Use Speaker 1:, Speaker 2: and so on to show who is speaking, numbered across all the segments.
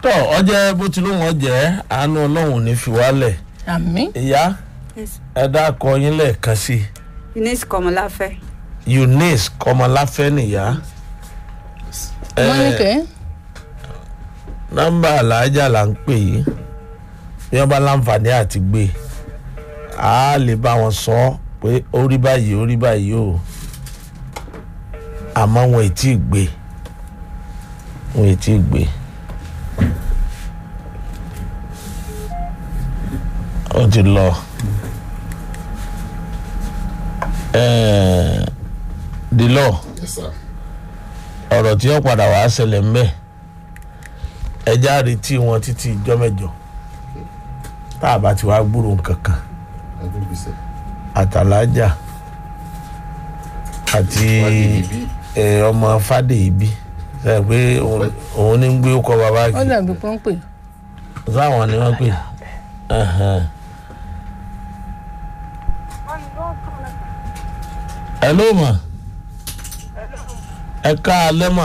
Speaker 1: tọ́ ọjẹ́ bó ti lóun ọjẹ́ àánú ọlọ́run ò ní fi wálẹ̀
Speaker 2: àmì
Speaker 1: ìyá
Speaker 3: Yes.
Speaker 1: ẹ dákọ yín lẹ́ẹ̀kan sí i
Speaker 3: Eunice Kọmọláfẹ́.
Speaker 1: eunice kọmọláfẹ́ nìyá ẹ
Speaker 2: mọ́nìkẹ́
Speaker 1: nọ́mbà aláàjà là ń pè yìí bí wọ́n bá láǹfààní àti gbé a lè bá wọn sọ pé ó rí báyìí ó rí báyìí o àmọ́ wọn ì tí ì gbé wọn ì tí ì gbé. ó ti lọ ẹ̀ẹ́ dìlọ
Speaker 4: Yes, sir.
Speaker 1: ọ̀rọ̀ tí ó padà wàá ṣẹlẹ̀ ń bẹ̀ ẹja retí wọn títí ijọ́ mẹ́jọ tá a bá ti wá gbúrò nǹkankan
Speaker 4: I think we said.
Speaker 1: àtàlájà àti
Speaker 4: Fádèyìbí.
Speaker 1: ẹ, ọmọ fàdèyìbí ṣe pé òun- òun ní ń gbé ọkọ bàbá
Speaker 2: ó
Speaker 1: kì
Speaker 2: dàbí pọ́ńpẹ́
Speaker 1: sáwọn ni wọ́n pè ẹhẹn. ẹ ló mọ̀ ẹ ká alẹ́ mọ̀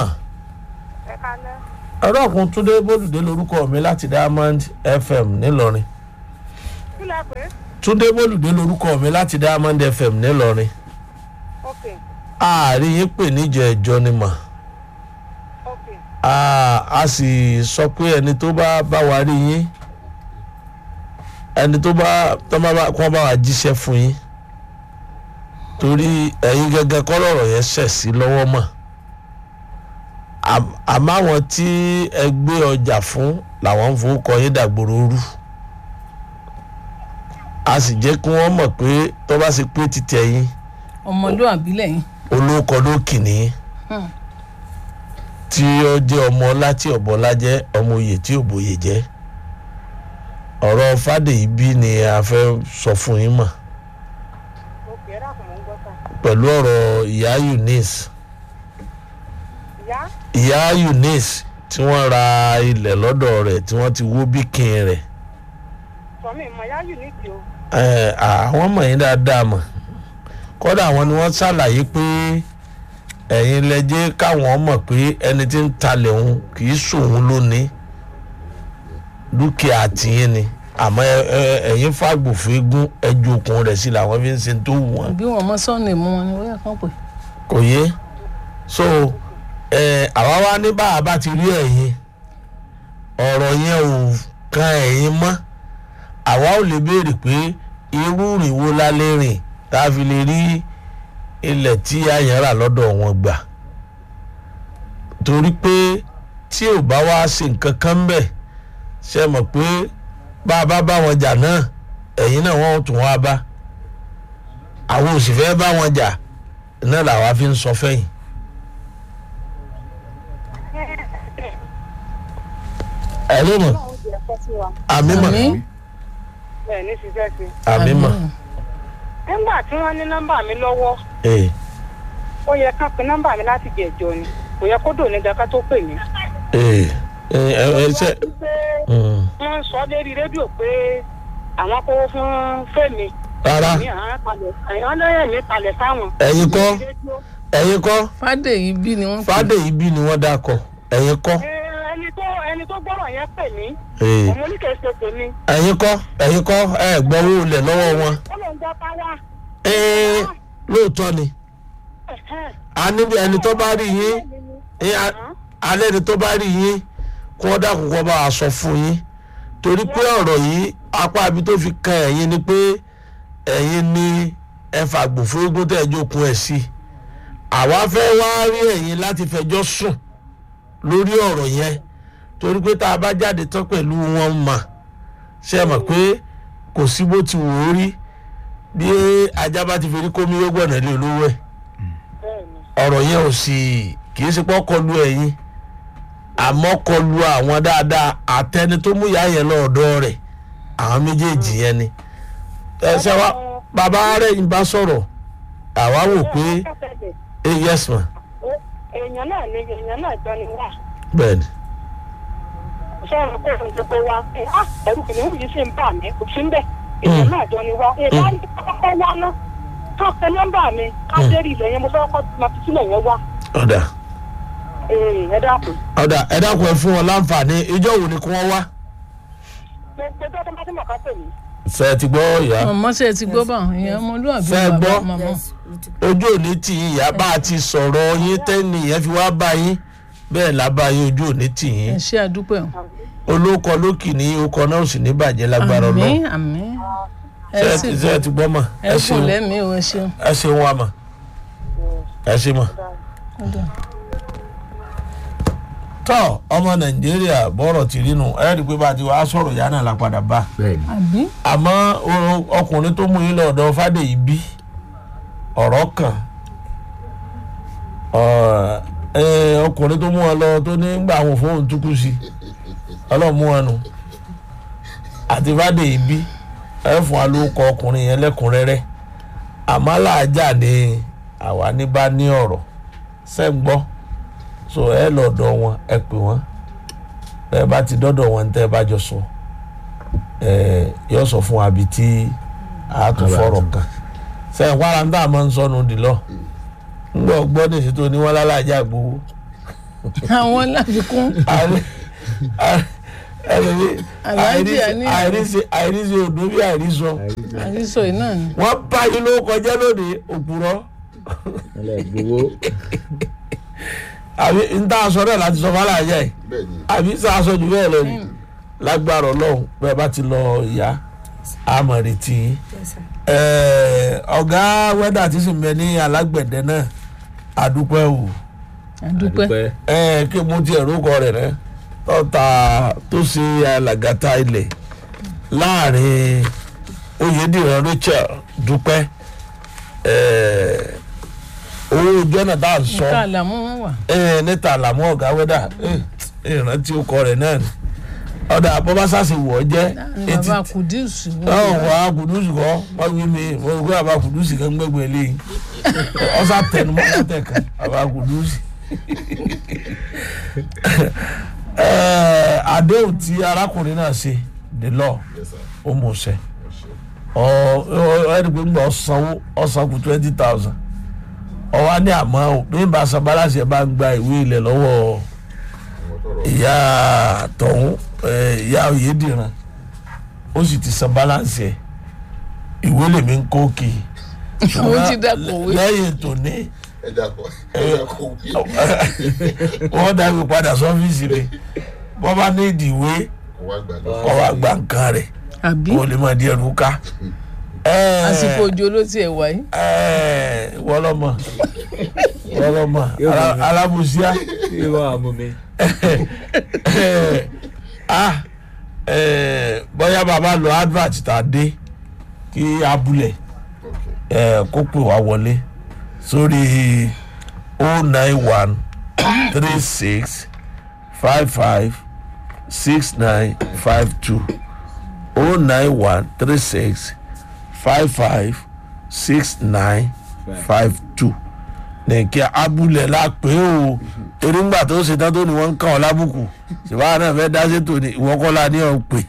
Speaker 1: ẹ̀rọ ọ̀kun túndé bólúdé lórúkọ mi láti diamond fm nílọrin
Speaker 5: kílẹ̀ pé
Speaker 1: túndé bólúdé lórúkọ mi láti diamond fm nílọrin
Speaker 5: ok
Speaker 1: ààrin yín pè níjọ ẹjọ ni mà
Speaker 5: ok
Speaker 1: á a sì sọ pé ẹni tó bá bá wa rí yín ẹni tó bá tó bá kí wọ́n bá wa jíṣẹ́ fún yín torí ẹ̀yin gẹ́gẹ́ kọ́ lọ́rọ̀ yẹn ṣẹ̀ sí lọ́wọ́ mọ̀ Àm- àmọ́ àwọn tí ẹ gbé ọjà fún làwọn ń fowó kọ yín dàgbòrò rú a sì jẹ́ kí wọ́n mọ̀ pé tó bá ṣe pé títẹ̀ yín
Speaker 2: ọmọlúwàbí lẹ́yìn
Speaker 1: olóko ló kìíní
Speaker 2: Hmm.
Speaker 1: tí ó jẹ́ ọmọ ọlá tí ọ̀bọ̀lá jẹ́ ọmọ oyè tí òbòye jẹ́ ọ̀rọ̀ fàdèyíbí ni a fẹ́ sọ fún yín mọ̀
Speaker 5: ok ẹ dàpọ̀ mọ́ ń gbọ́ sà
Speaker 1: pẹ̀lú ọ̀rọ̀ ìyá eunice
Speaker 5: ìyá
Speaker 1: ìyá eunice tí wọ́n ra ilẹ̀ lọ́dọ̀ rẹ̀ tí wọ́n ti wó bíkin rẹ̀
Speaker 5: sọmi ìmọ̀ ìyá unity o
Speaker 1: ẹ̀, àwọn mọ̀ yín dáadáa mọ̀ kọ́dà àwọn ni wọ́n ṣàlàyé pé ẹ̀yin lẹ́jẹ́ káwọn mọ̀ pé ẹni tí ń talẹ̀ òun kì í sòun lónìí dúkìá tìyín ni àmọ́ ẹ- ẹ- ẹ̀yin fàgbò fẹ́gún ẹjọ́ okùn rẹ̀ sí làwọn fi ń ṣe tó wù wọ́n
Speaker 2: bí wọn mọ sọ́ọ̀nì mú wọn ni wọ́n yà kán pè
Speaker 1: kò yé so ẹ àwa wá ní bá a bá ti rí ẹ̀yin ọ̀rọ̀ yẹn ò kan ẹ̀yin mọ́ àwa ò lè béèrè pé irú rìn wo la lè rìn tá a fi lè rí ilẹ̀ tí àyàn rà lọ́dọ̀ wọn gbà torí pé tí ò bá wá ṣe nǹkan kan bẹ̀ ṣe mọ̀ pé bá a bá bá wọn jà náà ẹ̀yin náà wọ́n tún wá bá àwọn ò sì fẹ́ bá wọn jà náà làwa fi ń sọ fẹ́yìn. ẹ ló mọ̀
Speaker 5: ọlọ́run ti ẹ̀kọ́ sí wa
Speaker 1: àmì mọ̀
Speaker 2: Àmín.
Speaker 5: bẹ́ẹ̀ ní ṣiṣẹ́ sí
Speaker 1: àmì mọ̀
Speaker 5: nígbà tí wọ́n ní nọ́mbà mi lọ́wọ́
Speaker 1: ee
Speaker 5: ó yẹ ká pe nọ́mbà mi láti jẹ ìjọ ni kò yẹ kó dò ní gàká tó pè mí.
Speaker 1: ee ẹ ẹ ẹ ṣe
Speaker 5: wọ́n pé
Speaker 1: mm,
Speaker 5: wọ́n sọ lérí rédíò pé àwọn kówó fún fèmí
Speaker 1: rárá
Speaker 5: ní àwọn palẹ̀ àwọn lẹ́yìn mi palẹ̀ sáwọn.
Speaker 1: ẹ̀yin kọ́
Speaker 5: Rédíò.
Speaker 1: ẹ̀yin kọ́
Speaker 2: fàdèyìbí ni wọ́n pè
Speaker 1: fàdèyìbí ni wọ́n dákọ̀ ẹ̀yin kọ́
Speaker 5: Ẹ, ẹni tó ẹni tó gbọ́rọ̀ yẹn pè mí
Speaker 1: ee
Speaker 5: òun ní kèsì tèmi
Speaker 1: ẹ̀yin kọ́ ẹ̀yin kọ́ ẹ gbọ́wọ́ lẹ̀ lọ́wọ́ wọn
Speaker 5: ó lóun gbọ́ bá wá.
Speaker 1: ee lóòótọ́ ni a níbi ẹni tó bá rí yín ẹ, a- alẹ́ ni tó bá rí yín kí wọ́n dákun kọ́ bá a sọ fún yín torí pé ọ̀rọ̀ yìí apá ibi tó fi kan ẹ̀yin ni pé ẹ̀yin ni ẹ fàgbò fún eégún tẹ̀ jókun ẹ̀ sí àwa fẹ́ wá rí ẹ̀yin láti fẹjọ́ sùn lórí ọ̀rọ̀ yẹn torí pé tá a bá jáde tán pẹ̀lú wọn mà ṣe mọ̀ pé kò sí bó ti wò ó rí bí ajá bá ti fi rí kómi yóò gbọ̀nà lé olówó ẹ̀
Speaker 5: bẹ́ẹ̀ni
Speaker 1: ọ̀rọ̀ yẹn ò sì kì í ṣe pọ́ kọlu ẹ̀yin àmọ́ kọlu àwọn dáadáa àtẹni tó mú ìyá yẹn lọ́ọ̀dọ́ rẹ̀ àwọn méjèèjì yẹn ni ẹ ṣe wá bàbá rẹ̀ yìí bá sọ̀rọ̀ àwa wò pé eh, yes ma
Speaker 5: èèyàn náà ni èèyàn náà jọ ni wà
Speaker 1: bẹ́ẹ̀ ni
Speaker 5: sọ̀rọ̀ kó fún gbogbo wa ẹ á ẹ̀rù kìnìún yìí sì ń bà mí kò sí ń bẹ̀ èèyàn náà jọ ni wà ẹ bá ní kọ́kọ́ wá ná ká pe nọ́mbà mi ká dérí ilẹ̀ yẹn mo fẹ́ kọ́ máa fi sílẹ̀ yẹn wá
Speaker 1: ọ̀dà
Speaker 5: ee ẹ dákun
Speaker 1: ọ̀dà ẹ dákun ẹ fún wọn láǹfààní ìjọ wo ni kí wọ́n wá.
Speaker 5: gbogbo tó tó bá tó mọ̀ ká pè mí.
Speaker 1: ṣe é ti gbọ́ ìyá
Speaker 2: mọ̀mọ́ ṣe ti gbọ́ bá ìyẹn ọmọlúwàbí
Speaker 1: Fẹ́
Speaker 2: bàbá
Speaker 1: gbọ́?
Speaker 2: màmá
Speaker 1: ojú òní tì yín ìyá bá a ti sọ̀rọ̀ yín tẹ́ni ìyẹn fi wá bá yín bẹ́ẹ̀ lábá yín ojú òní tì
Speaker 2: ẹ
Speaker 1: yín
Speaker 2: ṣe àdúpẹ́ o.
Speaker 1: olóko lókì ní okọ náà ò sì ní bàjẹ́ lágbára
Speaker 2: àmì
Speaker 1: ọlọ́run
Speaker 2: àmì ẹ
Speaker 1: ṣe
Speaker 2: sì
Speaker 1: é- ṣe é ti gbọ́ mọ̀
Speaker 2: ẹ
Speaker 1: ẹ
Speaker 2: kò
Speaker 1: ṣeun
Speaker 2: lẹ́mìí o ẹ ṣeun.
Speaker 1: ẹ ṣeun wa mọ̀ ẹ ṣe mọ̀.
Speaker 2: Ọ̀dà.
Speaker 1: tọ́ ọmọ nàìjíríà bọ́rọ̀ ti rí nu ẹ rí i pé bá a ti wá sọ̀rọ̀ yá náà la padà bá
Speaker 3: bẹ́ẹ̀ni
Speaker 2: àbí
Speaker 1: àmọ́ o- ọkùnrin tó mú yín lọ́dọ̀ fàdèyí bí ọ̀rọ̀ kan Ọ̀, ẹ, ọkùnrin tó mú wọn lọ tó ní gbà àwọn fóun túkú sí ọlọ́run mú wọn nù àti fàdèyí bí ẹ fún wa ló kọ ọkùnrin yẹn lẹ́kùnrẹ́rẹ́ àmọ́ làájà ni àwa ní bá ní ọ̀rọ̀ ṣẹ́ ń gbọ́ so ẹ lọ́dọ̀ wọn ẹ pè wọ́n ẹ bá ti dọ́dọ̀ wọn tẹ́ ẹ bá jọ sọ ẹ yọ sọ fún wa bí tí a tún fọ̀rọ̀ kan sẹ́yìn kwara ń tà máa ń sọnù dìlọ ńgbọ́ gbọ́ ní ìṣètò oníwọ́n lálàjà gbowó
Speaker 2: àwọn láfikún Aláàjì àní-
Speaker 1: àìríṣe àìríṣe òdò bí àìríṣọ
Speaker 2: àrísọ yìí náà ni.
Speaker 1: wọ́n bá yín ló kọjá lónìí òpùrọ́
Speaker 3: ẹlẹ́ gbowó
Speaker 1: àbí ń tà sọ náà láti sọ fún aláàjà yìí
Speaker 4: bẹ́ẹ̀ni
Speaker 1: àbí sàásọ jù bẹ́ẹ̀ lọ ni lágbára ọlọ́run bẹ́ẹ̀ bá ti lọ ìyá àmọ̀ retí yín. Ẹ̀, ọ̀gá wẹ́dà tí sì ń bẹ ní alágbẹ̀dẹ náà àdúpẹ́ o
Speaker 2: àdúpẹ́
Speaker 1: ẹ kí mo ti ẹ̀rọ kọ rẹ̀ rẹ́ tọ́ta tó ṣe alàgàtà ilẹ̀ láàrin oyèdìran Rachel dúpẹ́ ẹ̀, owó jọ́nà tá à ń sọ
Speaker 2: nǹkan àlàmú wọn wà.
Speaker 1: ẹ̀, níta àlàmú ọ̀gá wẹ́dà ẹ̀, ìrántí ó kọ rẹ̀ náà ni ọ̀dà àbọ̀básásì wọ̀ ọ́ jẹ́
Speaker 2: ní bàbá kùdíùsì
Speaker 1: náà wà á kùdùsì kọ́ wọ́n wí mi mo rò pé àbá kùdùsì kan gbẹ́gbẹ́ lé yìí ọ̀sà tẹnumọ́ látẹ̀ kan àbá kùdùsì. Ẹ̀, àdéhùn tí arákùnrin náà ṣe the law
Speaker 4: yes sir
Speaker 1: ó mú ṣẹ
Speaker 4: ẹ ṣe
Speaker 1: ẹni pé ńgbà ọ̀sánwó ọ̀sánwó twenty thousand ọwọ́ ní àmọ́ ò bí bá san balance ẹ̀ bá ń gba ìwé ilẹ̀ lọ́wọ́
Speaker 4: àwọn tọrọ
Speaker 1: ìyá tọ̀hún ẹ̀, ìyá Oyèdìran ó sì ti san balance ẹ̀ ìwé lèmi ń kó kì í
Speaker 2: ó ti dàpọ̀ wé.
Speaker 1: lẹ́yìn tòní
Speaker 4: ẹ dàpọ̀ ẹ dàpọ̀ wí
Speaker 1: wọ́n dàbí padà sọ́fíìsì mi wọ́n bá ní ìdìwé
Speaker 4: kó wá gbà lọ
Speaker 1: kọ́ wa gba nǹkan rẹ̀
Speaker 2: àbí
Speaker 1: kó lè máa di ẹrù ká. Ẹ̀,
Speaker 2: àsìkò òjò ló tiẹ̀ wáyé.
Speaker 1: ẹ̀, wọ́lọ́mọ wọ́lọ́mọ
Speaker 3: Yóò
Speaker 1: Ala-
Speaker 3: mọ̀ mi.
Speaker 1: alábùsíà
Speaker 3: ṣé wọ́n á mú mi.
Speaker 1: ah ẹ̀, bóyá bàbá lọ advert tá a dé kí abúlé
Speaker 4: ok
Speaker 1: ẹ̀, kó pè wá wọlé sórí o nine one three six five five six nine five two o nine one three six five five six nine five two ní kí abúlé la pé o torí ńgbà tó ṣe tán tó ní wọ́n ń kàn ọ́ lábùkù ṣùgbọ́n náà fẹ́ dá sétò ní ìwọ́kọ́lá ní ọ̀ pé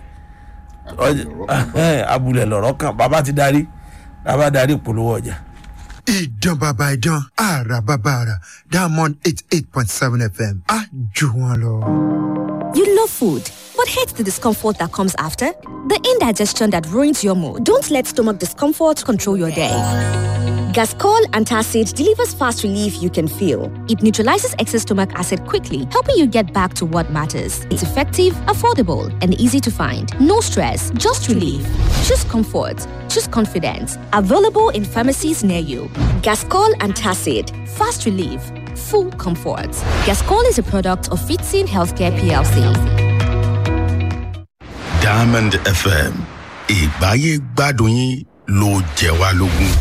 Speaker 1: abúlé lọ̀rọ̀ kan bàbá ti darí bàbá darí ìpolówó ọjà.
Speaker 6: ìdán bàbá ìdán àrà bàbá àrà diamond eight eight point seven fm á jù wọn lọ.
Speaker 7: You love food, but hate the discomfort that comes after? The indigestion that ruins your mood. Don't let stomach discomfort control your day. Gascol Antacid delivers fast relief you can feel. It neutralizes excess stomach acid quickly, helping you get back to what matters. It's effective, affordable, and easy to find. No stress, just relief. Choose comfort. Choose confidence. Available in pharmacies near you. Gascol Antacid. Fast relief. Full comfort. Gascol is a product of Fitzin Healthcare PLC.
Speaker 8: Diamond FM ìgbáyé gbádùn yín ló jẹ wá lógún.